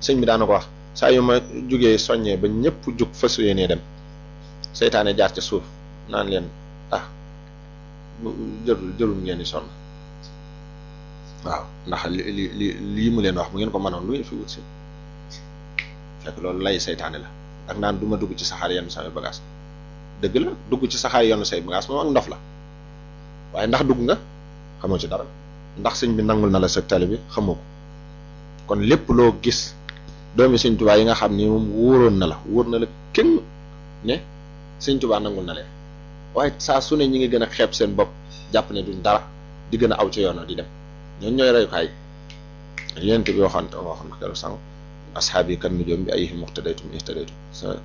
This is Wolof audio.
sëñ bi daana ko wax saa yu ma jugee soññee ba ñëpp jug fas yéenee dem seytaane jaar ca suuf naan leen ah jërul jërul ngeen di sonn waaw ndax li li li lii mu leen wax bu ngeen ko mënoon lu ngeen fi wut si fekk loolu lay seytaane la ak naan du ma dugg ci saxaar yenn samay bagage dëgg la dugg ci saxaar yenn say bagage moom ak ndof la waaye ndax dugg nga xamoo ci dara ndax sëñ bi nangul na la sa tali bi xamoo ko kon lépp loo gis doomi sëñ Tuubaa yi nga xam ni moom wóoroon na la wóor na la kenn ne sëñ Tuubaa nangul na leen waaye saa su ne ñi ngi gën a xeeb seen bopp jàpp ne duñ dara di gën a aw ci yoon di dem ñooñu ñooy reyukaay yéen bi waxoon waxoon na keroog sànq asxaab yi kan nujoom bi ay muqtadaytum ihtadaytum